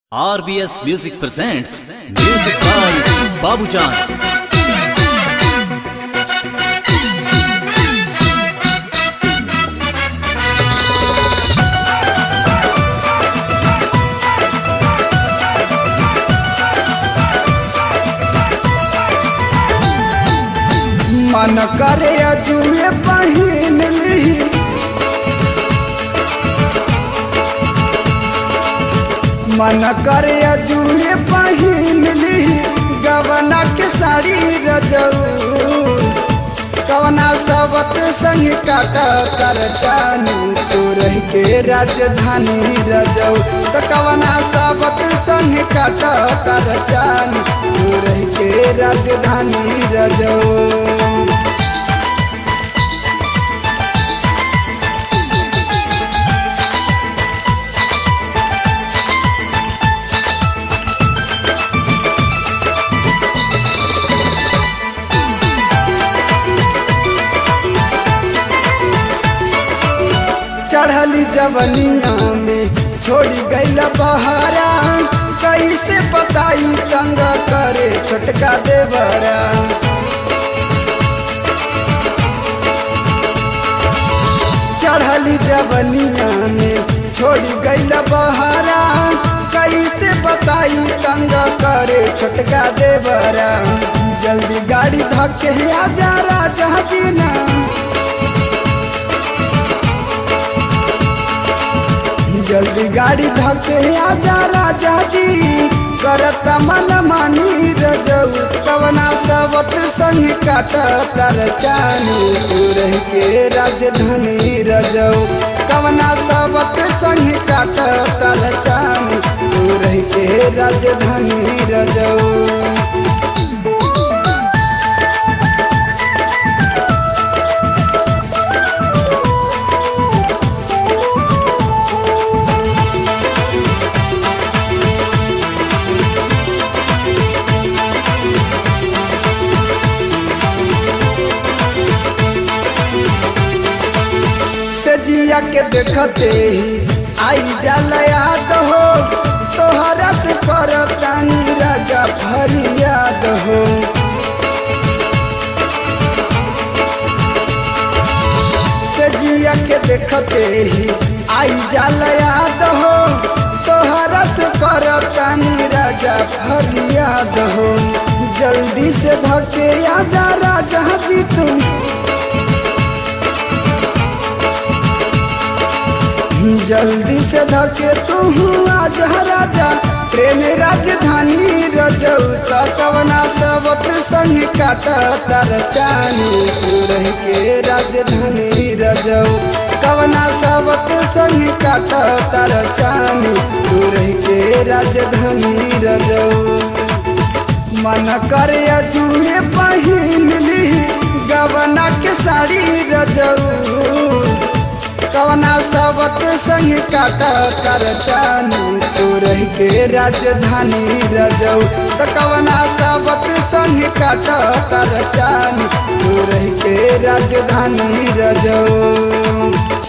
RBS Music presents Music by Babujan. मन करे अजुए पहिन ली मन करे अजुए पहिन ली गवना के साड़ी रजऊ कवना सबत संग काट कर चानी तू रह के राजधानी रजऊ तो कवना सबत संग काट कर चानी तू रह के राजधानी रजऊ चढ़ली जवनिया में छोड़ी गईल बहारा कैसे बताई तंग करे छोटका देवरा चढ़ली जवनिया में छोड़ी गईल बहारा कैसे बताई तंग करे छोटका देवरा जल्दी गाड़ी धके आजा राजा जी ना जल्दी गाड़ी धके आजा राजा जी करत मन मानी रजऊ कवना सबत संग काट तर चानी तू रह के राजधानी रजऊ कवना सबत संग काट तर चानी तू रह के राजधानी रजऊ सजिया के देखते ही आई जल याद हो तोहरा से करतानी राजा फरियाद हो सजिया के देखते ही आई जल याद हो तोहरा से करतानी राजा फरियाद हो जल्दी से धके आजा राजा जी तुम जल्दी से धके तू आज राजा ट्रेन राजधानी रजऊ कवना सबत संग काट तर चानी तू रह के राजधानी रजऊ कवना सबत संग काट तर चानी तू रह के राजधानी रजऊ मन करे अजुए पहिन ली गवना के साड़ी रजऊ कवना सबत संग काट कर चानी तू रह के राजधानी रजऊ तो कवना सबत संग काट कर चानी तू रह के राजधानी रजऊ